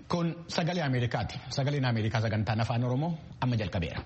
Kun sagalee Ameerikaati. Sagaleen Ameerikaa sagantaan afaan Oromoo amma jalqabeera.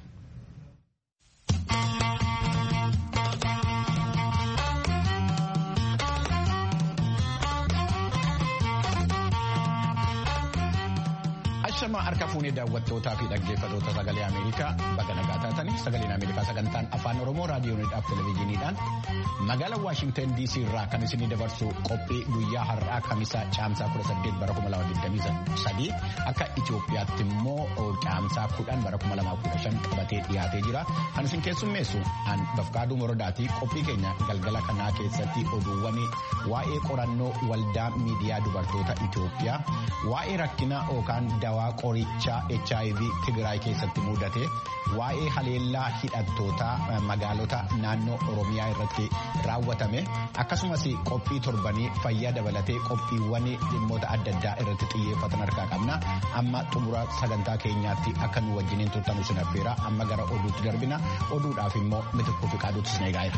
Ashama harka fuunee daawwattootaa fi dhaggeeffattoota sagalee Ameerikaa baga nagaa taatanii sagaleen Ameerikaa sagantaan afaan Oromoo raadiyooniidhaaf televezyiiniidhaan magaalaa Waashingtan DC irraa kan isinii dabarsu qophii guyyaa har'aa kamisaa caamsaa 18 bara 2023 akka Itoophiyaatti immoo caamsaa 10 bara 2015 qabatee dhiyaatee jira. Kan isin keessummeessu an Bafqaaduu Morodaatii qophii keenya galgala kanaa keessatti oduuwwan waa'ee qorannoo waldaa miidiyaa dubartoota Itoophiyaa waa'ee rakkina yookaan dawaa qorichaa HIV Tigraay keessatti mudate waa'ee haleellaa hidhattootaa magaalota naannoo Oromiyaa irratti raawwatame akkasumas qophii torbanii fayyaa dabalatee qophiiwwan dhimmoota adda addaa irratti xiyyeeffatan harkaa qabna amma xumura sagantaa keenyaatti akka nu wajjiniin turtan isin affeera amma gara oduutti darbina oduudhaaf immoo mitikuu fi qaaduutti isin eegaa'eera.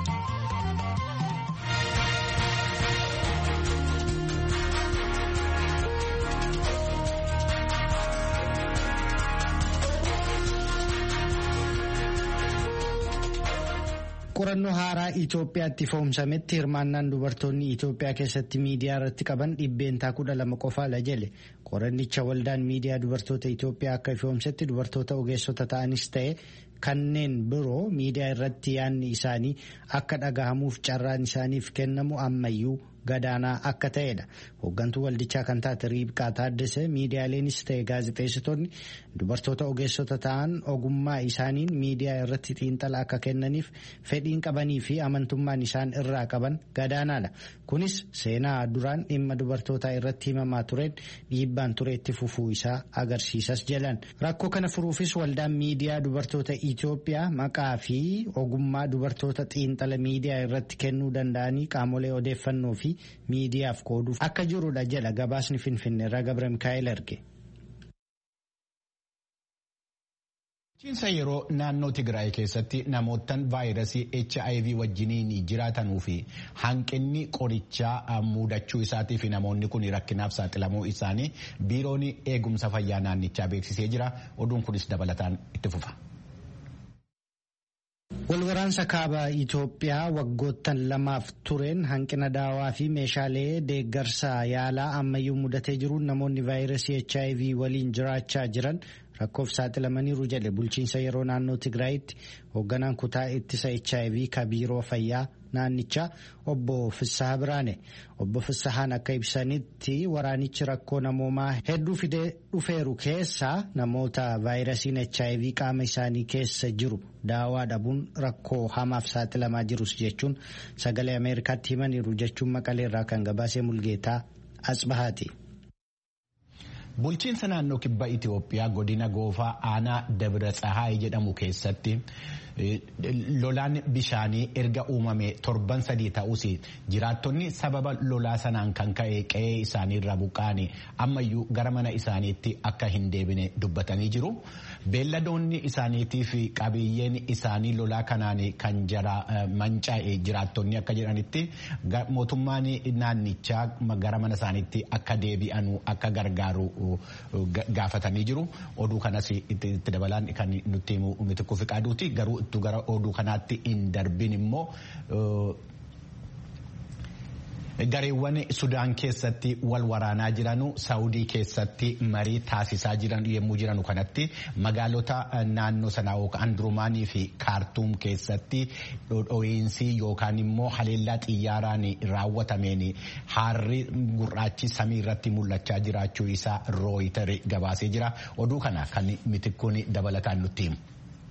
qorannoo haaraa Itoophiyaatti foomsametti hirmaannaan dubartoonni Itoophiyaa keessatti miidiyaa irratti qaban dhibbeentaa kudha lama qofaadha jedhe qorannicha waldaan miidiyaa dubartoota Itoophiyaa akka foomsetti dubartoota ogeessota ta'anis ta'e kanneen biroo miidiyaa irratti yaanni isaanii akka dhagahamuuf carraan isaaniif kennamu ammayyuu gadaanaa akka ta'edha. Hooggantuu waldichaa kan taate Riibqaa Taaddasee miidiyaaleenis ta'e gaazexeessitoonni dubartoota ogeessota ta'an ogummaa isaaniin miidiyaa irratti xiinxala akka kennaniif fedhiin qabanii fi amantummaan isaan irraa qaban gadaanaadha. Kunis seenaa duraan dhimma dubartootaa irratti himamaa tureen dhiibbaan tureetti fufuu isaa agarsiisas jedhan. Rakkoo kana furuufis waldaan miidiyaa dubartoota Itoophiyaa maqaa fi ogummaa dubartoota xiinxala miidiyaa irratti kennuu danda'anii qaamolee odeeffannoo fi miidiyaaf qooduuf akka jirudha jedha gabaasni finfinneerraa gabra mikaa'el erge. Bulchiinsa yeroo naannoo Tigraay keessatti namootaan vaayirasii HIV wajjiniin jiraatanuu fi hanqinni qorichaa mudachuu isaatii fi namoonni kun rakkinaaf saaxilamuu isaanii biiroon eegumsa fayyaa naannichaa beeksisee jira. Oduun kunis dabalataan itti fufa. Walwaraansa kaaba Itoophiyaa waggoottan lamaaf tureen hanqina daawaa fi meeshaalee deeggarsa yaalaa ammayyuu mudatee jiruun namoonni vaayirasii HIV waliin jiraachaa jiran rakkoof saaxilamaniiru jedhe bulchiinsa yeroo naannoo Tigraayitti hoogganaan kutaa ittisa HIV ka biiroo fayyaa naannichaa obbo Fissaha Biraane. Obbo Fissahaan akka ibsanitti waraanichi rakkoo namoomaa hedduu fidee dhufeeru keessaa namoota vaayirasiin HIV qaama isaanii keessa jiru daawaa dhabuun rakkoo hamaaf saaxilamaa jirus jechuun sagalee Ameerikaatti himaniiru jechuun maqaleerraa kan gabaasee mulgeetaa Asbahaati. Bulchiinsa naannoo kibba Itoophiyaa godina goofaa aanaa Dabra Tsahaay jedhamu keessatti lolaan bishaanii erga uumame torban sadii ta'us jiraattonni sababa lolaa sanaan kan ka'e qe'ee isaaniirra buqqaane ammayyuu gara mana isaaniitti akka hin deebine dubbatanii jiru. Beelladoonni isaaniitii fi qabiyyeen isaanii lolaa kanaan kan jara mancaa'e jiraattonni akka jedhanitti mootummaan naannichaa gara mana isaaniitti akka deebi'anu akka gargaaru gaafatanii jiru. Oduu kanas itti dabalaan kan nutti himu mitikuu fi qaaduuti garuu ittu gara oduu kanaatti hin darbin immoo gareewwan sudaan keessatti wal waraanaa jiranu saawudii keessatti marii taasisaa jiran yommuu jiranu kanatti magaalota naannoo sanaa yookaan durumaanii fi kaartuum keessatti dhodho'iinsi yookaan immoo haleellaa xiyyaaraan raawwatameen haarri gurraachi samii irratti mul'achaa jiraachuu isaa rooyitari gabaasee jira oduu kana kan mitikkuun dabalataan nutti himu.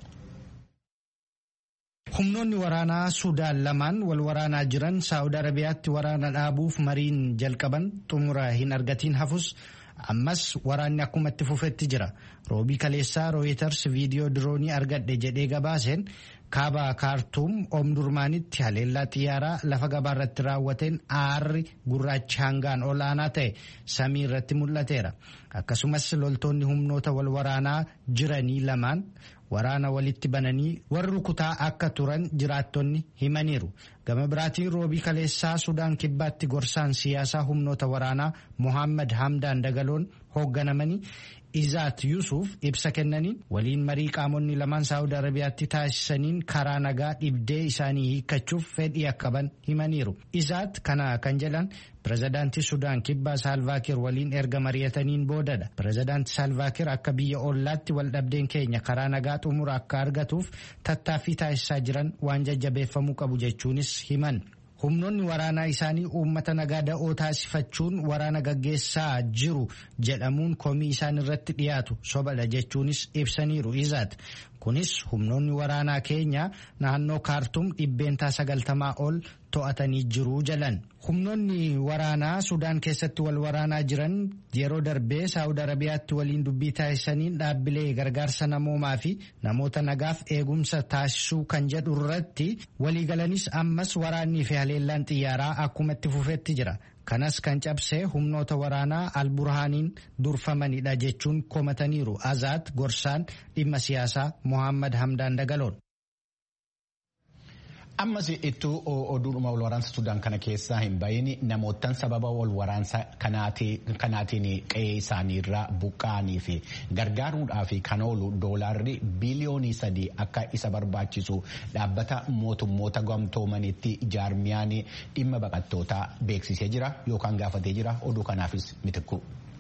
Humnoonni waraanaa Sudaan lamaan wal waraanaa jiran Saawud Arabiyaatti waraana dhaabuuf mariin jalqaban xumura hin argatiin hafus ammas waraanni akkuma itti fufetti jira. Roobii kaleessaa Rooyiters viidiyoo diroonii argadhe jedhee gabaaseen kaaba kaartuum oomdurmaanitti haleellaa xiyyaaraa lafa gabaa irratti raawwateen aarri gurraachi hangaan olaanaa ta'e samii irratti mul'ateera. Akkasumas loltoonni humnoota wal waraanaa jiranii lamaan waraana walitti bananii warri rukutaa akka turan jiraattonni himaniiru. Gama biraatiin roobii kaleessaa Sudaan kibbaatti gorsaan siyaasaa humnoota waraanaa Mohaammed Hamdaan Dagaloon hoogganamanii Izaat Yusuuf ibsa kennaniin waliin marii qaamonni lamaan Saawud Arabiyaatti taasisaniin karaa nagaa dhibdee isaanii hiikkachuuf fedhii akka qaban himaniiru. Izaat kana kan jedhan pirezidaantii Sudaan kibbaa Saalvaakir waliin erga mari'ataniin boodadha. Pirezidaantii Saalvaakir akka biyya ollaatti waldhabdeen keenya karaa nagaa xumura akka argatuuf tattaaffii taasisaa jiran waan jajjabeeffamuu qabu jechuunis himan. humnoonni waraanaa isaanii uummata nagaa da'oo taasifachuun waraana gaggeessaa jiru jedhamuun komii isaan irratti dhiyaatu sobadha jechuunis ibsaniiru izaat kunis humnoonni waraanaa keenya naannoo kaartum dhibbeentaa sagaltamaa ol to'atanii jiru jalan humnoonni waraanaa sudaan keessatti wal waraanaa jiran yeroo darbee saawud arabiyaatti waliin dubbii taasisaniin dhaabbilee gargaarsa namoomaa fi namoota nagaaf eegumsa taasisuu kan jedhu irratti waliigalanis ammas waraannii fi haleellaan xiyyaaraa akkuma itti fufetti jira. kanas kan cabsee humnoota waraanaa alburhaaniin durfamanidha jechuun komataniiru azaat gorsaan dhimma siyaasaa mohaammed hamdaan dagaloon. ammas ittuu oduudhuma wal waraansa sudaan kana keessaa hin bahin namootaan sababa wal waraansa kanaatiin qe'ee isaaniirraa buqqa'anii fi gargaaruudhaaf kan oolu doolaarri biliyoonii sadii akka isa barbaachisu dhaabbata mootummoota gamtoomanitti jaarmiyaan dhimma baqattootaa beeksisee jira yookaan gaafatee jira oduu kanaafis mitikku.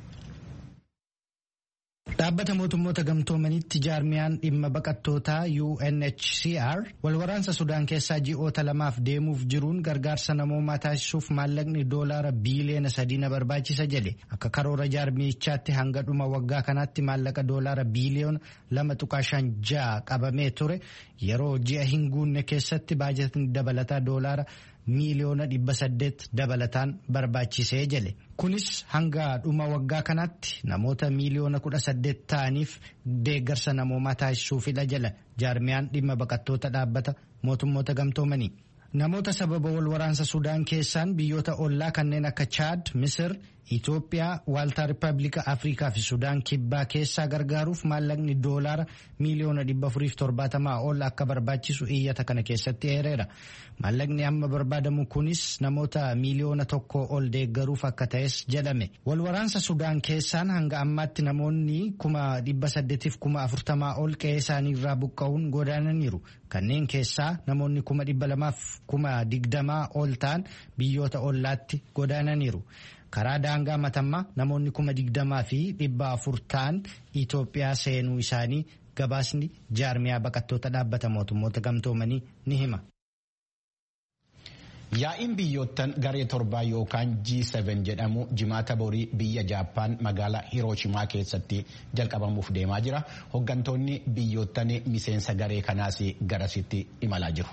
Dhaabbata mootummoota gamtoomanitti jaarmiyaan dhimma baqattootaa UNHCR walwaraansa Sudaan keessaa ji'oota lamaaf deemuuf jiruun gargaarsa namoomaa taasisuuf maallaqni doolaara biiliyoona sadii na barbaachisa jedhe akka karoora jaarmiyichaatti hanga dhuma waggaa kanaatti maallaqa doolaara biiliyoona lama tuqaa shan ja'a qabamee ture yeroo ji'a hin guunne keessatti baajetni dabalataa doolaara miiliyoona dhibba saddeet dabalataan barbaachisee jedhe kunis hanga dhuma waggaa kanaatti namoota miiliyoona kudha saddeet ta'aniif deeggarsa namoomaa taasisuufidha jedha jaarmiyaan dhimma baqattoota dhaabbata mootummoota gamtoomanii. Namoota sababa wal waraansa Sudaan keessaan biyyoota ollaa kanneen akka Chaad, Misir, Itoophiyaa, Waaltaa Rippaabilika Afrikaa fi Sudaan kibbaa keessaa gargaaruuf maallaqni doolaara miiliyoona dhibba afuriif torbaatamaa ol akka barbaachisu iyyata kana keessatti eereera. Maallaqni amma barbaadamu kunis namoota miiliyoona tokko ol deeggaruuf akka ta'es jedhame. Wal waraansa Sudaan keessaan hanga ammaatti namoonni kuma dhibba saddeetiif kuma afurtamaa ol qe'ee isaanii irraa buqqa'uun godaananiiru. Kanneen keessaa namoonni kuma dhibba lamaaf kuma digdamaa ol ta'an biyyoota ollaatti godaananiiru. Karaa daangaa matammaa namoonni kuma digdamaa fi dhibba afur ta'an Itoophiyaa seenuu isaanii gabaasni jaarmiyaa baqattoota dhaabbata mootummoota gamtoomanii ni hima. Yaa'iin biyyoottan garee torbaa yookaan G7 jedhamu jimaata borii biyya Jaappaan magaalaa Hirooshimaa keessatti jalqabamuuf deemaa jira. Hooggantoonni biyyoottan miseensa garee kanaas garasitti imalaa jiru.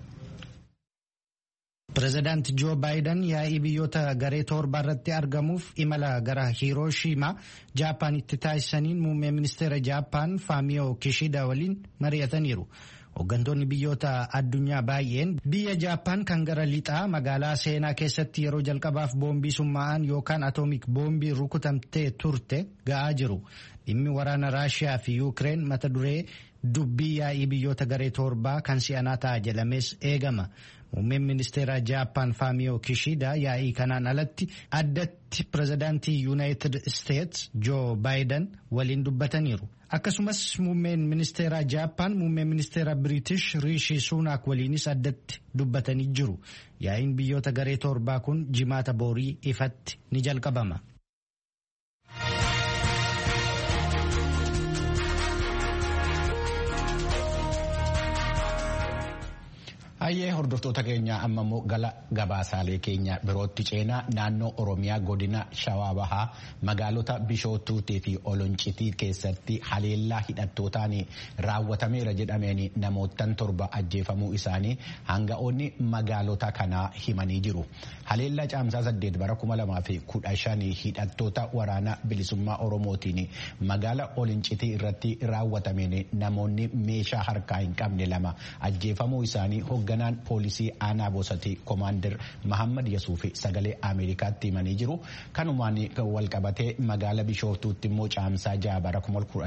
Pireezidaanti Joo Baayiden yaa'ii biyyoota garee torbaa irratti argamuuf imala gara Hirooshimaa Jaappaanitti taasisaniin muummee ministeera Jaappaan Faamiyoo Kishida waliin mari'ataniiru. Hooggantoonni biyyoota addunyaa baay'een biyya Jaappaan kan gara lixaa magaalaa seenaa keessatti yeroo jalqabaaf boombii summaa'an yookaan atoomik boombii rukutamtee turte ga'aa jiru. Dhimmi waraana Raashiyaa fi Yuukireen mata duree dubbii yaa'ii biyyoota garee torbaa kan si'anaa ta'a jedhamees eegama. Muummeen ministeera Jaappaan Faamiyoo Kishida yaa'ii kanaan alatti addatti pireezidaantii Yuunaayitid Isteets Joo Baayiden waliin dubbataniiru. Akkasumas muummeen ministeera Jaappaan muummeen ministeera Biriitish Riishi Suunaak waliinis addatti dubbatanii jiru. Yaa'iin biyyoota garee torbaa kun jimaata boorii ifatti ni jalqabama. Hayyee hordoftoota keenya amma immoo gara gabaasaalee keenya birootti ceenaa naannoo Oromiyaa godina Shawaa Bahaa magaalota Bishootuutii fi Oloncitii keessatti haleellaa hidhattootaan raawwatameera jedhameen namoottan torba ajjeefamuu isaanii hanga'oonni magaalota kanaa himanii jiru. Haleellaa caamsaa saddeet bara kuma lamaa fi kudha shanii hidhattoota waraana bilisummaa Oromootiin magaala Oloncitii irratti raawwatameen namoonni meeshaa harkaa hin qabne lama ajjeefamuu isaanii hoogganaan poolisii aanaa boosatii koomaandar Mahammad Yasuufi sagalee Ameerikaatti himanii jiru. Kanumaan walqabatee magaala Bishooftuutti immoo caamsaa jaha bara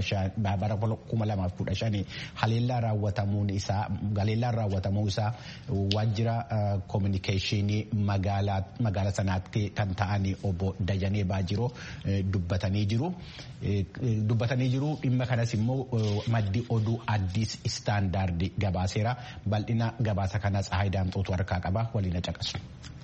2015 haleellaan raawwatamuu isaa waajjira koominikeeshinii magaala sanaatti kan ta'an obbo Dajanee Baajiroo dubbatanii jiru. Dubbatanii jiru dhimma kanas immoo maddi oduu addis istaandaardi gabaaseera bal'ina gabaasa kanas Haayidaamxootu harkaa qaba waliin caqasu.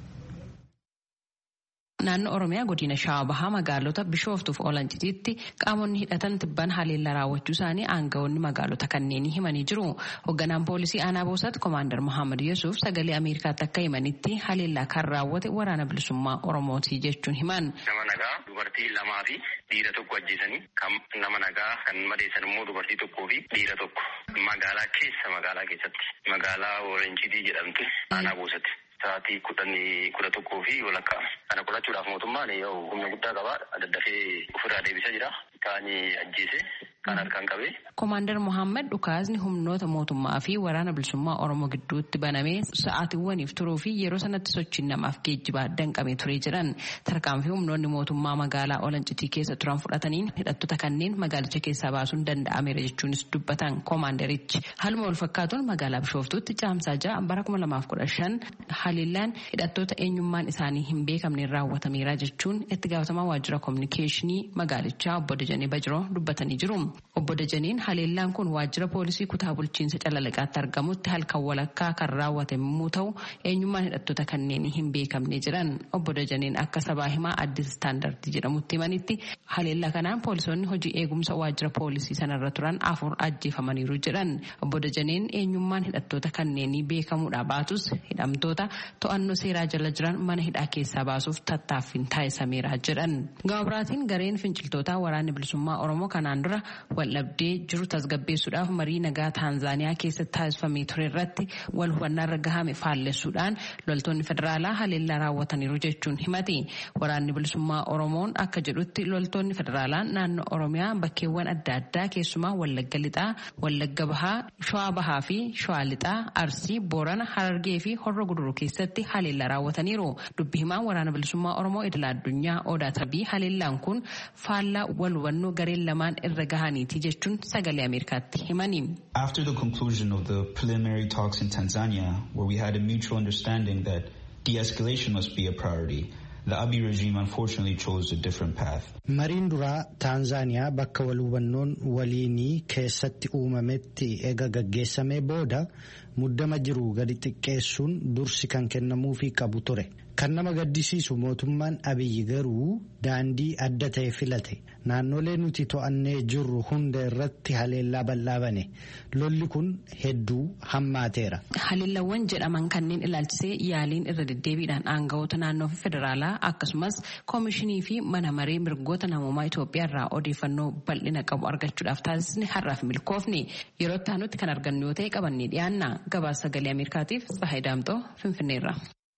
Naannoo Oromiyaa godina Shawaa Bahaa magaalota Bishooftuuf Olancitiitti qaamonni hidhatan tibban haleellaa raawwachuu isaanii aangawoonni magaalota kanneenii himanii jiru. Hoogganaan poolisii aanaa boosaatti Koomaandar Mohaammed Yesuuf sagalee Ameerikaatti akka himanitti haleellaa kan raawwate waraana bilisummaa Oromooti jechuun himan. Nama nagaa dubartii lamaa fi dhiira tokko ajjeesanii kan nama nagaa kan madeessan immoo dubartii tokkoo fi dhiira tokko magaalaa keessa magaalaa keessatti magaalaa Olancitii jedhamtu aanaa boosatti. Sa'aatii kudhanii kudha tokkoo fi walakkaa kana qorachuudhaaf mootummaan humna guddaa qabaa daddafee ofirraa deebisaa jira. Kaanii ajjeese kan harkaan qabee. Koomaandar Mohaammed dhukaasni humnoota mootummaa fi waraana bilisummaa Oromoo gidduutti banamee sa'aatiiwwaniif turuu fi yeroo sanatti sochiin namaaf geejjibaa danqamee turee jiran tarkaanfii humnoonni mootummaa magaalaa Olancitii keessa turan fudhataniin hidhattoota kanneen magaalicha keessaa baasuun danda'ameera jechuunis dubbatan koomaandarichi. Haaluma wal fakkaatuun magaalaa Bishooftuutti caamsaa ja'a bara kuma lamaaf kudha shan haleellaan hidhattoota eenyummaan isaanii hin beekamneen raawwatameera jechuun itti gaafatamaa waajjira koominikeeshinii magaalichaa obbo Dajanee Bajiroo dubbatanii jiru. Obbo Dajaneen haleellaan kun waajjira poolisii kutaa bulchiinsa Calalaqaatti argamutti halkan walakkaa kan raawwate yommuu ta'u eenyummaan hidhattoota kanneenii hin beekamne jiran. Obbo Dajaneen akka sabaa himaa addis istaandardii jedhamutti himanitti haleellaa kanaan poolisoonni hojii eegumsa waajjira poolisii sanarra turan afur ajjeefamaniiru jedhan. Obbo Dajaneen eenyummaan hidhattoota kanneenii beekamuudha baatus hidhamtoota to'annoo seeraa jala jiran mana hidhaa keessaa baasuuf tattaaffiin taasisameera jedhan. Gaabiraatiin gareen finciltootaa waraanni bilisummaa Oromoo kanaan dura waldhabdee jiru tasgabbeessuudhaaf marii nagaa Taanzaaniyaa keessatti taasifamee ture irratti wal hubannaa irra gahame faallessuudhaan loltoonni federaalaa haleellaa raawwataniiru jechuun himati. Waraanni bilisummaa Oromoon akka jedhutti loltoonni federaalaa naannoo Oromiyaa bakkeewwan adda addaa keessumaa Wallagga Lixaa, Wallagga Bahaa, Shawaa Bahaa fi Shawaa Lixaa, Arsii, Boorana, Harargee fi Horra Guduruu keessatti haleellaa raawwataniiru. Dubbi himaan waraana bilisummaa Oromoo idila addunyaa Odaa Tarbii haleellaan kun faallaa wal hubannoo gareen lamaan irra gahaniiti jechuun sagalee Ameerikaatti himani. After the conclusion of the preliminary talks in Tanzania, where we had a mutual understanding that de-escalation must be a priority, the Abiy regime unfortunately chose a different path. Mariin duraa Taanzaaniyaa bakka wal hubannoon waliinii keessatti uumametti ega gaggeessamee booda muddama jiru gadi xiqqeessuun dursi kan kennamuufii qabu ture. Kan nama gaddisiisu mootummaan Abiyyi garuu daandii adda ta'e filate. Naannolee nuti to'annee jirru hunda irratti haleellaa bal'aa bane. Lolli kun hedduu hammaateera. Haleellawwan jedhaman kanneen ilaalchisee yaaliin irra deddeebiidhaan aangawoota naannoo fi federaalaa akkasumas koomishinii fi mana maree mirgoota namoomaa Itoophiyaa irraa odeeffannoo bal'ina qabu argachuudhaaf taasisni har'aaf milkoofni yeroo itti aanutti kan argannu yoo ta'e qabannee dhiyaanna gabaasa sagalee Ameerikaatiif Tsahaay Daamxoo Finfinneerra.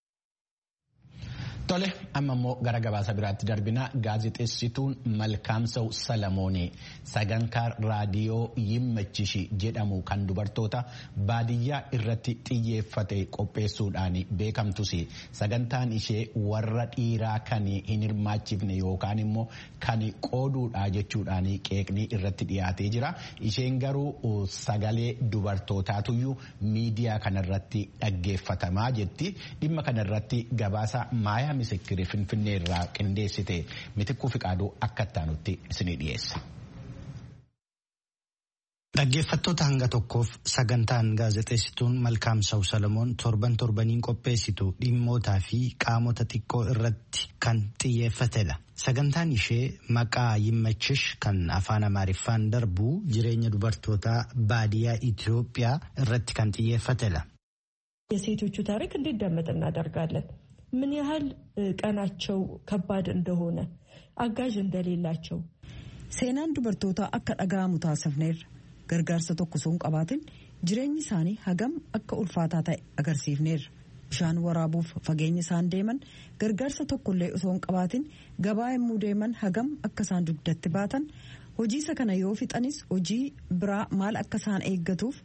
Tole amma immoo gara gabaasa biraatti darbina gaazexeessituun Malkaamsaw Salamoonii sagantaa raadiyoo yimmachishi jedhamu kan dubartoota baadiyyaa irratti xiyyeeffate qopheessuudhaan beekamtus sagantaan ishee warra dhiiraa kan hin hirmaachifne yookaan immoo kan qooduudha jechuudhaan qeeqni irratti dhiyaatee jira. Isheen garuu sagalee dubartootaatuyyuu miidiyaa kanarratti dhaggeeffatamaa jetti. Dhimma kanarratti gabaasa maayaa misikkirii finfinnee irraa qindeessite mitikkuu fiqaaduu akka ittaanutti isinii dhiyeessa. Dhaggeeffattoota hanga tokkoof sagantaan gaazexeessituun Malkaamsaw Salamoon torban torbaniin qopheessitu dhimmootaa fi qaamota xiqqoo irratti kan xiyyeeffatedha. Sagantaan ishee maqaa yimmachish kan afaan Amaariffaan darbu jireenya dubartootaa baadiyyaa Itoophiyaa irratti kan xiyyeeffatedha. የሴቶቹ ታሪክ እንዲደመጥ እናደርጋለን። ምን ያህል ቀናቸው ከባድ እንደሆነ አጋዥ እንደሌላቸው seenaan dubartoota akka dhaga'amu taasifneerra gargaarsa tokko osoo hin qabaatin jireenyi isaanii hagam akka ulfaataa ta'e agarsiifneerra bishaan waraabuuf fageenya isaan deeman gargaarsa tokkollee osoo hin qabaatin gabaa yommuu deeman hagam akka isaan dugdatti baatan hojii isa kana yoo fixanis hojii biraa maal akka isaan eeggatuuf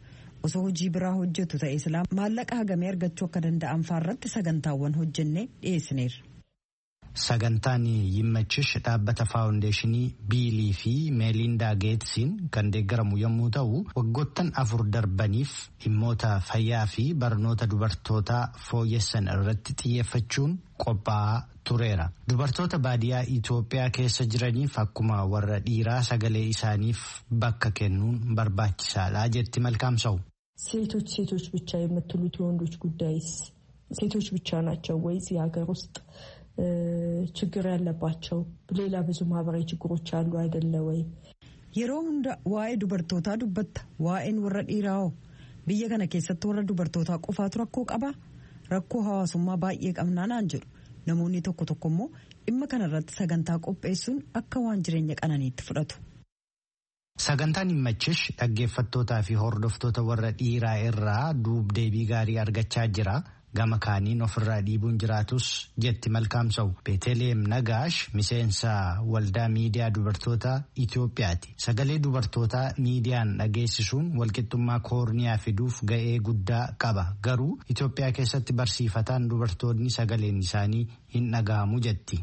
osoo hojii biraa hojjetu ta'e silaa maallaqa hagamee argachuu akka danda'an faarratti sagantaawwan hojjennee dhiyeessineerra. Sagantaan yimmachish dhaabbata faawundeeshinii biilii fi meelindaa geetsiin kan deeggaramu yommuu ta'u waggoottan afur darbaniif dhimmoota fayyaa fi barnoota dubartootaa fooyyessan irratti xiyyeeffachuun qophaa'aa tureera. Dubartoota baadiyyaa Itoophiyaa keessa jiraniif akkuma warra dhiiraa sagalee isaaniif bakka kennuun barbaachisaadha jetti malkaamsa'u. ሴቶች ሴቶች ብቻ የምትሉት የወንዶች ጉዳይስ ሴቶች ብቻ ናቸው ወይ እዚህ ሀገር ውስጥ ችግር ያለባቸው ሌላ ብዙ ማህበራዊ ችግሮች አሉ አይደለ ወይ? Yeroo hunda waa'ee dubartootaa dubbatta waa'een warra dhiiraa hoo biyya kana keessatti warra dubartootaa qofaatu rakkoo qabaa rakkoo hawaasummaa baay'ee qabnaa naan jedhu namoonni tokko tokko immoo dhimma kanarratti sagantaa qopheessuun akka waan jireenya qananiitti fudhatu. Sagantaan himmachish dhaggeeffattootaa fi hordoftoota warra dhiiraa irraa duub-deebii gaarii argachaa jira. gama kaaniin ofirraa dhiibuun jiraatus jetti malkaamsa'u beeteleem nagaash miseensa waldaa miidiyaa dubartoota Itoophiyaati sagalee dubartootaa miidiyaan dhageessisuun walqixxummaa koorniyaa fiduuf ga'ee guddaa qaba garuu Itoophiyaa keessatti barsiifataan dubartoonni sagaleen isaanii hin dhaga'amu jetti.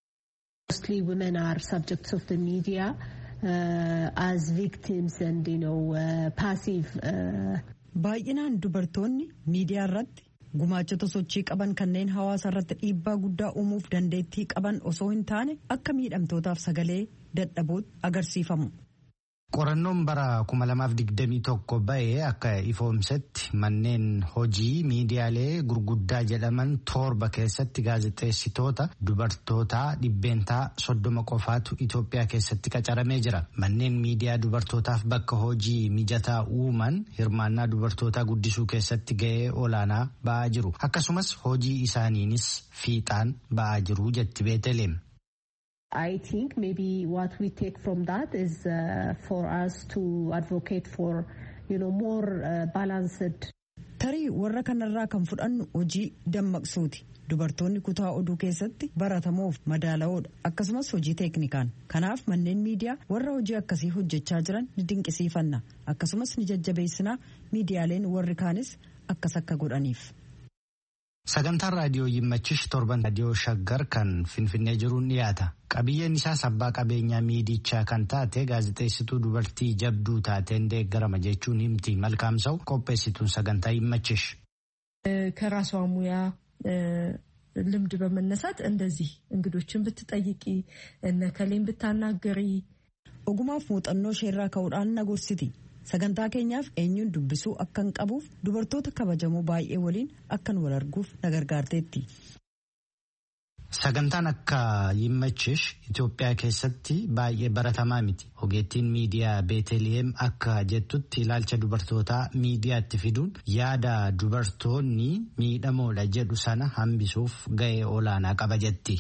Baay'inaan dubartoonni miidiyaa irratti. gumaachota sochii qaban kanneen hawaasa irratti dhiibbaa guddaa uumuuf dandeettii qaban osoo hin taane akka miidhamtootaaf sagalee dadhabootti agarsiifamu. Qorannoon bara 2021 ba'ee akka ifoomsetti manneen hojii miidiyaalee gurguddaa jedhaman torba keessatti gaazexeessitoota dubartootaa dhibbeentaa soddoma qofaatu Itoophiyaa keessatti qacaramee jira. Manneen miidiyaa dubartootaaf bakka hojii mijataa uuman hirmaannaa dubartootaa guddisuu keessatti ga'ee olaanaa ba'aa jiru. Akkasumas hojii isaaniinis fiixaan ba'aa jiru jetti Beeteleem. I think maybe what we take from that is uh, for us to advocate for you know more uh, balanced. Tarii warra kanarraa kan fudhannu hojii dammaqsuuti. Dubartoonni kutaa oduu keessatti baratamoof madaala'oodha akkasumas hojii teeknikaan. Kanaaf manneen miidiyaa warra hojii akkasii hojjechaa jiran ni dinqisiifanna akkasumas ni jajjabeessinaa miidiyaaleen warri kaanis akkas akka godhaniif. Sagantaan raadiyoo yimmachish torban raadiyoo shaggar kan finfinnee jiruun dhiyaata. Qabiyyeen isaas abbaa qabeenyaa miidichaa kan taate gaazexeessituu dubartii jabduu taateen deeggarama jechuun himti malkaamsa'u qopheessituun sagantaa yimmachish. ከራሷ ሙያ ልምድ በመነሳት እንደዚህ እንግዶችን ብትጠይቂ እነ ከሌን ብታናገሪ ogumaaf muuxannoo isheerraa ka'uudhaan na gorsiti. sagantaa keenyaaf eenyuun dubbisuu akkan qabuuf dubartoota kabajamoo baay'ee waliin akkan wal arguuf na gargaarteetti. Sagantaan akka yimmachish Itoophiyaa keessatti baay'ee baratamaa miti. Ogeettiin miidiyaa Beeteliyeem akka jettutti ilaalcha dubartootaa miidiyaatti fiduun yaada dubartoonni miidhamoodha jedhu sana hambisuuf ga'ee olaanaa qaba jetti.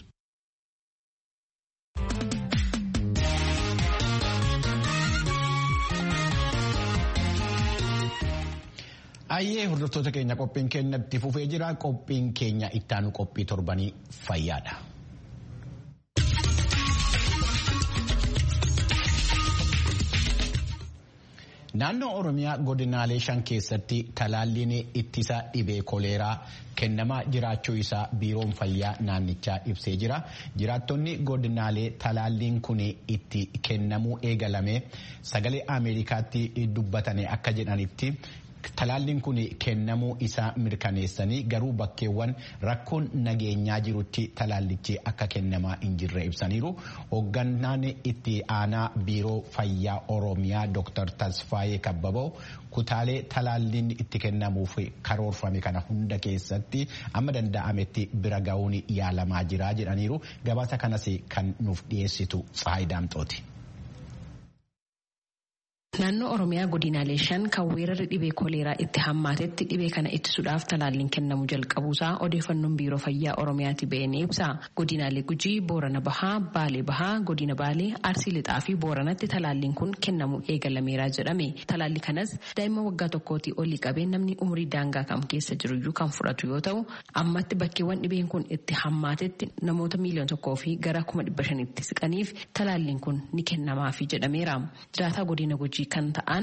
Ayyee hordoftoota keenya qophiin keenya itti fufee jira. Qophiin keenya ittaanu qophii torbanii fayyaadha. Naannoo Oromiyaa godinaalee shan keessatti talaalliin ittisa dhibee koleeraa kennamaa jiraachuu isaa biiroon fayyaa naannichaa ibsee jira. Jiraattonni godinaalee talaalliin kun itti kennamuu eegalame sagalee Ameerikaatti dubbatanii akka jedhanitti. Talaalliin kun kennamuu isaa mirkaneessanii garuu bakkeewwan rakkoon nageenyaa jirutti talaallichi akka kennamaa hin jirre ibsaniiru. Hoogganaan itti aanaa biiroo fayyaa Oromiyaa Dr. Tasfaayee Kabbaboo kutaalee talaalliin itti kennamuuf karoorfame kana hunda keessatti amma danda'ametti bira ga'uun yaalamaa jira jedhaniiru. Gabaasa kanas kan nuuf dhiyeessitu Tsaayidaamxooti. Naannoo Oromiyaa godinaalee shan kan weerarri dhibee koleeraa itti hammaatetti dhibee kana ittisuudhaaf talaalliin kennamu jalqabuusaa odeeffannoon biiroo fayyaa Oromiyaatti ba'ee ni ibsa. Godinaalee Gujii, Boorana Bahaa, Baalee Bahaa, Godina Baalee, Arsii Lixaa fi Booranatti talaalliin kun kennamu eegalameera jedhame. Talaalli kanas daa'ima waggaa tokkootii olii qabee namni umurii daangaa kam keessa jiruyyuu kan fudhatu yoo ta'u, ammatti bakkeewwan dhibeen kun itti hammaatetti namoota miiliyoona tokkoo fi gara kuma dhibba shanitti siqaniif talaalliin kun ni kennamaafi jedhameera. Jiraataa godina Gujii kan ta'an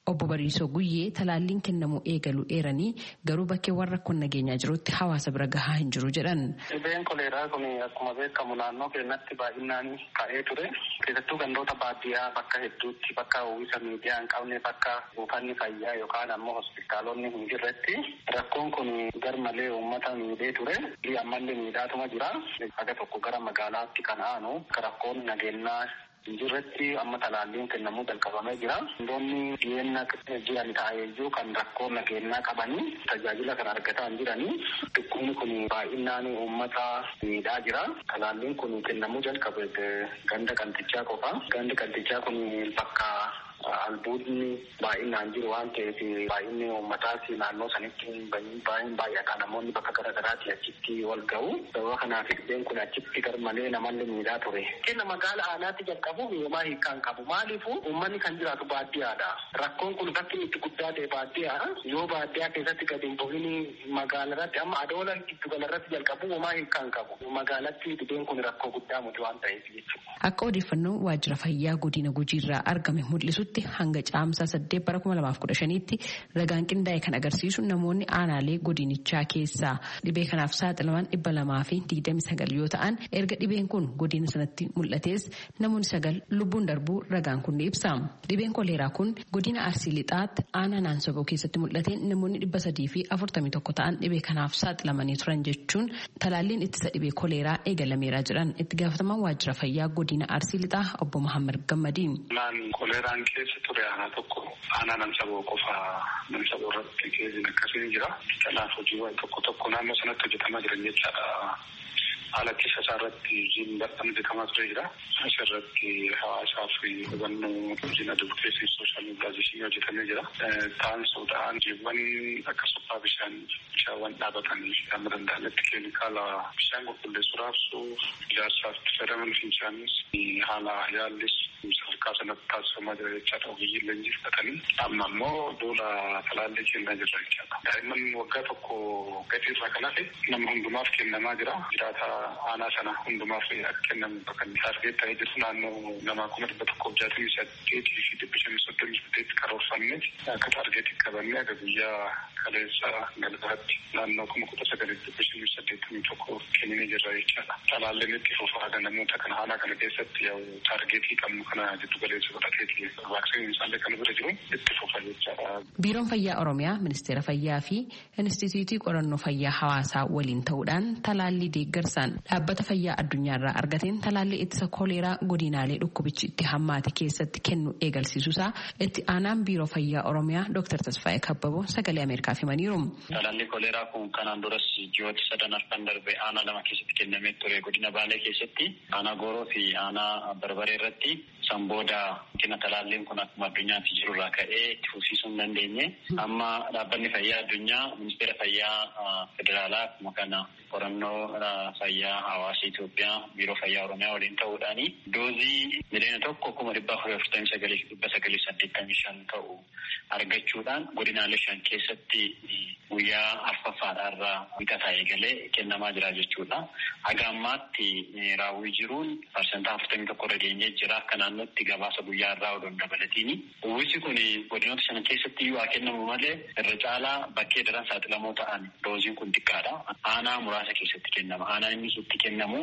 Obbo Bariisoo Guyyee talaalliin kennamuu eegalu eeranii garuu bakkeewwan rakkoon nageenyaa jirutti hawaasa bira gahaa hin jiru jedhan. Dhibeen koleeraa kun akkuma beekamu naannoo keenyatti baay'inaan ka'ee ture. Keessattuu gandoota baadiyyaa bakka hedduutti bakka uwwisa miidiyaa hin qabne bakka buufanni fayyaa yookaan ammoo hospitaalonni hin jirretti rakkoon kun garmalee uummata miidhee ture. Ammallee miidhaatuma jira. Haga tokko gara magaalaatti kan aanu rakkoon nageenyaa Injirratti amma talaalliin kennamuu jalqabamee jira. Wantoonni dhiyeenya jiran ta'eeyyuu kan rakkoo nageenyaa qabanii tajaajila kan argataa hin jiranii. Dhukkubni kun baay'inaan uummata miidhaa jira. Talaalliin kun kennamuu jalqabe ganda qaltichaa qofa. Gandi qaltichaa kun bakka albuudni baay'inaan jiru waan ta'eef baay'inni uummataas naannoo sanitti baay'een baay'ata namoonni bakka garaagaraatti achitti wal ga'u sababa kanaaf dhibeen kun achitti garmalee namallee miidhaa ture. Kenna magaala aanaatti jalqabuuf yooma hiikkaan qabu maaliifu uummanni kan jiraatu baadiyyaadha. Rakkoon kun bakki itti guddaa ta'e baadiyyaa yoo baadiyyaa keessatti gadi hin bu'in magaalarratti amma adoola giddu galarratti jalqabu yooma hiikkaan qabu. Magaalatti dhibeen kun rakkoo guddaa muti waan ta'eef jechuudha. Akka odeeffannoo waajjira fayyaa godina gujiirraa argame mul'isutti hanga caamsaa saddeet bara kuma lamaaf kudha shaniitti ragaan qindaa'e kan agarsiisu namoonni aanaalee godinichaa keessaa dhibee kanaaf saaxilaman dhibba lamaa fi digdami sagal yoo ta'an erga dhibeen kun godina sanatti mul'ates namoonni sagal lubbuun darbuu ragaan kun ni ibsa. Dhibeen koleeraa kun godina arsii lixaatti aanaa naansoboo keessatti mul'ate namoonni dhibba sadii fi afurtamii tokko ta'an dhibee kanaaf saaxilamanii turan jechuun talaalliin ittisa dhibee koleeraa eegalameeraa jiran itti gaafatamaan waajjira fayyaa godina arsii lixaa obbo Mahammad Gammadiin. Koleeraan keessa ture aanaa tokko aanaa namsaboo qofa namsaboo irratti keessiin akkasiin jira. Kanaaf hojiiwwan tokko tokko naannoo sanatti hojjetamaa jiran jechaadha. Haala keessa isaa irratti hojiin bal'aan hojjetamaa ture jira. Asirratti hawaasaa fi hubannoo hojiin advokeesii sooshaal miidiyaaziishinii hojjetamee jira. Taansuudhaan hojiiwwan akka suphaa bishaan bishaawwan dhaabatanii amma danda'ametti keemikaala bishaan qulqulleessu raabsuuf ijaarsaaf itti fayyadaman fincaanis haala yaallis sadarkaa sanatti taasifamaa jira jechaadha. Ogeeyyiin leenjii fudhatanii amma immoo duula talaallii kennaa jirra jechaadha. Daa'imman waggaa tokko gadi irraa kan hafe nama hundumaaf kennamaa jira. Jiraata aanaa sana hundumaaf akka kennamu bakka taargeet ta'ee jiru naannoo nama kuma dhibba tokkoof jaatamii saddeetii fi dhibba shanii soddomii saddeetti karoorfannee akka taargeetii qabannee akka guyyaa kaleessa galgalaatti naannoo kuma kudha sagalii dhibba shanii saddeettamii tokko kenninee jirra jechaadha. Talaalleen itti fufaa namoota kana aanaa kana keessatti yoo taargeetii qabnu kana jiddu galeessa godhateeti vaaksiniin isaallee kan bira jiru itti fufa jechaadha. Biiroon Fayyaa Oromiyaa, Ministeera Fayyaa fi Inistituutii Qorannoo Fayyaa Hawaasaa waliin ta'uudhaan talaallii deeggarsaan dhaabbata fayyaa addunyaarraa argateen talaallii ittisa koleeraa godinaalee dhukkubichi itti hammaate keessatti kennu eegalsiisuusaa itti aanaan Biiroo Fayyaa Oromiyaa Dr. Tasfaayee Kabbaboo sagalee Ameerikaaf himaniiru. Talaallii koleeraa kun kanaan duras ji'oota sadan arfan darbe aanaa lama keessatti kennamee ture godina Baalee keessatti aanaa Gooroo fi aanaa Barbaree irratti san booda kina talaalliin kun akkuma addunyaatti jirurraa ka'ee itti fufsiisuu hin dandeenye. Amma dhaabbanni fayyaa addunyaa ministeera fayyaa federaalaa akkuma kana qorannoo fayyaa hawaasa Itoophiyaa biiroo fayyaa Oromiyaa waliin ta'uudhaan doozii miliyoona tokko kuma dhibba afurii afurtamii sagalii dhibba sagalii saddeettamii shan ta'u argachuudhaan godinaalee shan keessatti guyyaa arfaffaadhaarraa bitataa eegalee kennamaa jira jechuudha. Haga ammaatti raawwii jiruun parsantaa afurtamii tokko irra geenyee jira akka naannootti gabaasa guyyaa irraa odoon dabalatini. Uwwisi kun godinoota shan keessatti iyyuu haa kennamu malee irra caalaa bakkee daran saaxilamoo ta'an dooziin kun xiqqaadha. Aanaa muraasa keessatti kennama. Aanaa inni itti kennamu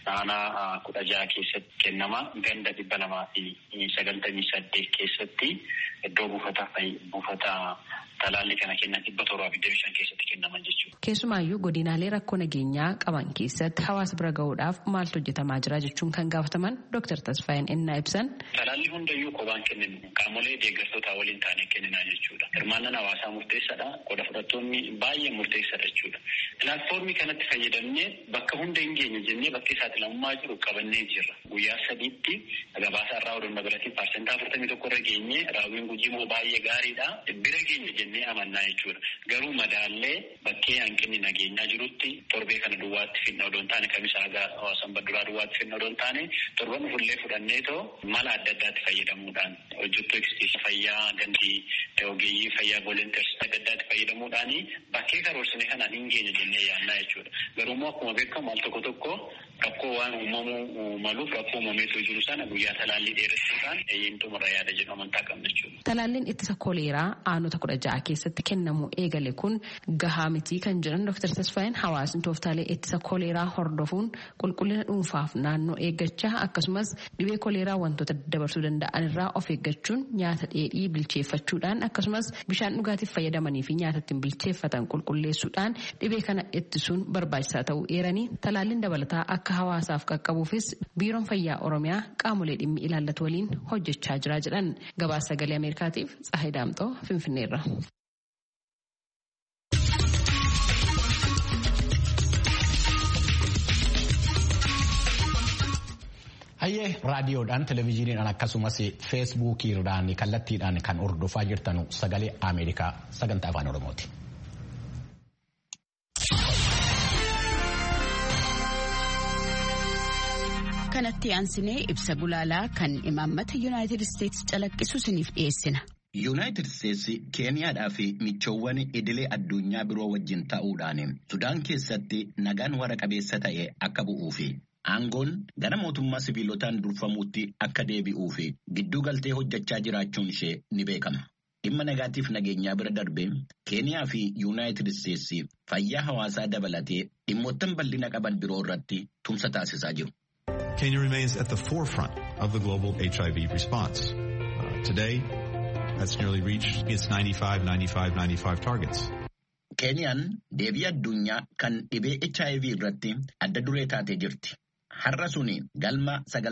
aanaa kudha jaha keessatti kennama. Ganda dhibba lamaa fi sagaltamii saddeet keessatti iddoo buufata buufata talaallii kana kennan dhibba torbaa fi digdamii shan keessatti kennaman jechuudha. Keessumaayyuu godinaalee rakkoo nageenyaa qaban keessatti hawaasa bira gahuudhaaf maaltu hojjetamaa jira jechuun kan gaafataman Dr. Tasfaayeen Ennaa ibsan. Talaallii hundayyuu kophaan kenninu qaamolee deeggartootaa waliin taanee kenninaa jechuudha. Hirmaannaan hawaasaa murteessaadha. Qooda fudhattoonni baay'ee murteessaadha jechuudha. Pilaatfoormii kanatti fayyadamnee bakka hunda hin geenye jennee bakki saaxilamummaa jiru qabannee jirra. Guyyaa sadiitti gabaasa irraa odoon dabalatiin paarsentaa afurtamii tokko irra geenye raawwiin gujii immoo baay'ee gaariidha. Bira geenye jennee jennee amannaa jechuudha. Garuu madaallee bakkee hanqinni nageenyaa jirutti torbee kana duwwaatti finna odoo hin taane kamisa hagaa sanbadduraa duwwaatti finna odoo hin taane torban fullee fudhannee too mala adda addaatti fayyadamuudhaan hojjettoota eegsiisa fayyaa gandii ogeeyyii fayyaa volonteers adda addaatti fayyadamuudhaan bakkee karoorsine kanaan hin geenye jennee yaannaa jechuudha. Garuummoo akkuma beekamu al tokko tokko rakkoo waan uumamuu maluuf rakkoo uumameetu jiru sana guyyaa talaallii dheeressuudhaan eeyyamtumarra yaada jedhu amantaa qabna jechuudha. Talaalliin ittisa koleeraa aanota kudha ja'a keessatti kennamu eegale kun gahaa mitii kan jedhan Dr. Tasfaayeen hawaasni tooftaalee ittisa koleeraa hordofuun qulqullina dhuunfaaf naannoo eeggachaa akkasumas dhibee koleeraa wantoota dabarsuu danda'an irraa of eeggachuun nyaata dheedhii bilcheeffachuudhaan akkasumas bishaan dhugaatiif fayyadamanii fi nyaata ittiin bilcheeffatan qulqulleessuudhaan dhibee kana ittisuun barbaachisaa ta'uu eeranii talaalliin dabalataa akka hawaasaaf qaqqabuufis biiroon fayyaa oromiyaa qaamolee dhimmi ilaallatu waliin hojjechaa jira jedhan gabaasa sagalee ameerikaatiif tsahay daamxoo finfinneerra. Hayyee raadiyoodhaan televezyiiniidhaan akkasumas feesbuukiidhaan kallattiidhaan kan hordofaa jirtan sagalee Ameerikaa sagantaa afaan Oromooti. kanatti aansinee ibsa gulaalaa kan imaammata yuunaayitid isteetsi calaqqisu isiniif dhiyeessina. yuunaayitid isteetsi keeniyaadhaa fi michoowwan idilee addunyaa biroo wajjin ta'uudhaan sudaan keessatti nagaan wara qabeessa ta'e akka bu'uu fi aangoon gara mootummaa sibiilotaan durfamuutti akka deebi'uu fi gidduu galtee hojjechaa jiraachuun ishee ni beekama. dhimma nagaatiif nageenyaa bira darbee keeniyaa fi yuunaayitid isteetsi fayyaa hawaasaa dabalatee dhimmoottan bal'ina qaban biroo irratti tumsa taasisaa jiru. Kenya remains at the forefront of the global HIV response. Uh, today, that's nearly reached its 95, 95, 95 targets. Keeniyaan deebii addunyaa kan dhibee HIV irratti adda duree taatee jirti. Har'a suni galma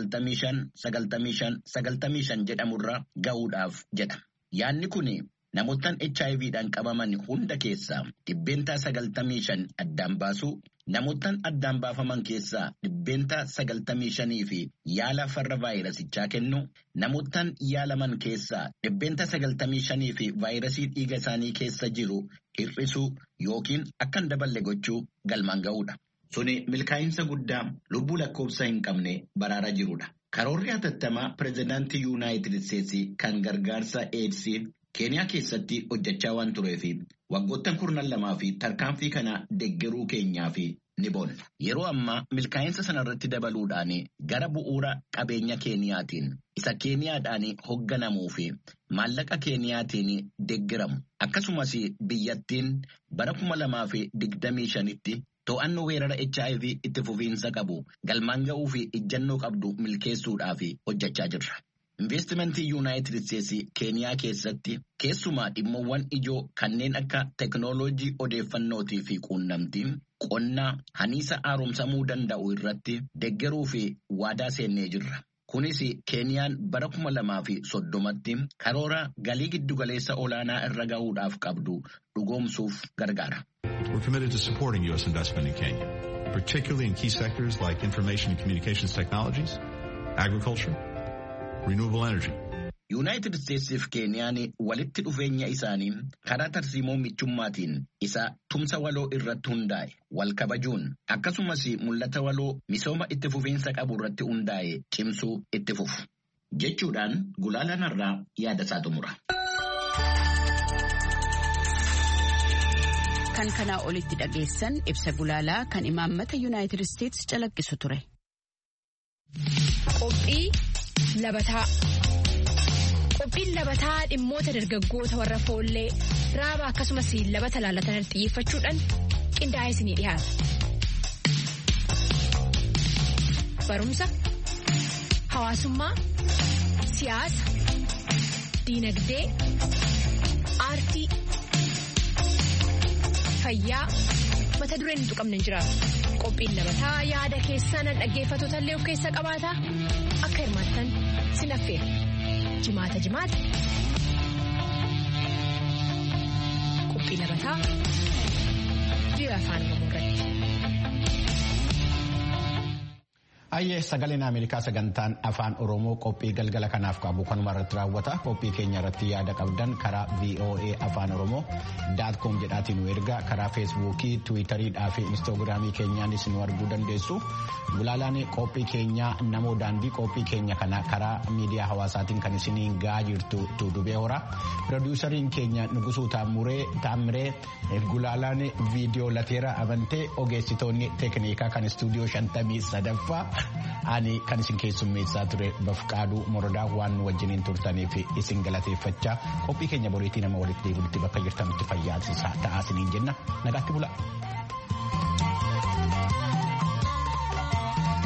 95-95-95 jedhamurra ga'uudhaaf jedha. Yaanni kun namoottan HIVdhaan qabaman hunda keessaa dhibbeentaa 95 addaan baasuu Namoottan addaan baafaman keessaa dhibbeentaa sagaltamii shanii fi yaala farra vaayirasichaa kennu namoottan yaalaman keessaa dhibbeentaa sagaltamii shanii fi vaayirasii dhiiga isaanii keessa jiru hir'isuu yookiin akka hin daballe gochuu galmaan ga'uudha. Suni milkaa'insa guddaa lubbuu lakkoofsa hin qabne baraara jirudha. Karoorri hatattamaa pireezidaantii Yuunaayitid Isteetsi kan gargaarsa eedsii Keeniyaa keessatti hojjechaa waan tureef waggoottan kurnan lamaa fi tarkaanfii kana deggeruu keenyaa fi ni boonna. Yeroo ammaa milkaa'insa sanarratti dabaluudhaan gara bu'uura qabeenya Keeniyaatiin isa Keeniyaadhaan hoogganamuu fi maallaqa Keeniyaatiin deggeramu akkasumas biyyattiin bara kuma lamaa fi digdamii shanitti to'annoo weerara HIV itti fufiinsa qabu galmaan ga'uu fi ijjannoo qabdu milkeessuudhaaf hojjechaa jirra. Investimentii Yuunaayitid Isteetsi Keeniyaa keessatti keessumaa dhimmoowwan ijoo kanneen akka teknooloojii odeeffannootii fi quunnamtii qonnaa haniisa haaromsamuu danda'u irratti deggeruu fi waadaa seennee jirra. Kunis Keeniyaan bara kuma lamaa fi soddomatti karoora galii giddugaleessa olaanaa irra ga'uudhaaf qabdu dhugoomsuuf gargaara. We're committed to supporting U.S. investment in Kenya, particularly in key sectors like information and communications technologies, agriculture, renewable energy. Yuunaayitid Isteetsiif Keeniyaan walitti dhufeenya isaanii karaa tarsiimoo michummaatiin isa tumsa waloo irratti hundaa'e wal kabajuun akkasumas mul'ata waloo misooma itti fufiinsa qabu irratti hundaa'e cimsuu itti fufu. Jechuudhaan gulaalaan irraa yaada isaa xumura. Kan kanaa olitti dhageessan ibsa gulaalaa kan imaammata Yuunaayitid Isteetsi calaqqisu ture. Qophii labataa. Qophiin labataa dhimmoota dargaggoota warra foollee raaba akkasumas labata laalatan xiyyeeffachuudhaan qindaa'ee isinii dhiyaata. Barumsa, hawaasummaa, siyaasa, diinagdee, aartii, fayyaa mata dureen hin tuqamne hin jiraatu. Qophiin labataa yaada keessan dhaggeeffattoota illee of keessa qabaata akka hirmaattan sin affeera. jimaata jimaata qophii labataa biyya afaan oromoo irratti. Ayyee sagaleen Ameerikaa sagantaan afaan Oromoo qophii galgala kanaaf qabu kanuma irratti raawwata. Qophii keenya irratti yaada qabdan karaa VOA afaan Oromoo daatkoom jedhaatiin nu ergaa karaa feesbuukii, tiwiitariidhaa fi inistoogiraamii keenyaanis nu arguu dandeessu. Gulaalaan qophii keenyaa namoo daandii qophii keenya kana karaa miidiyaa hawaasaatiin kan isiniin gahaa jirtu tuudubee hora. Pirodiisariin keenya Nugusuu Taamiree gulaalaan viidiyoo lateera amantee ogeessitoonni teeknikaa kan istuudiyoo shantamii sadaffaa. ani kan isin keessummeessaa ture bafqaaduu morodaa waan nu wajjiniin turtaniif isin galateeffachaa qophii keenya boriitii nama walitti deebinutti bakka jirtanitti fayyaa ta'aa isiniin jenna nagaatti bula.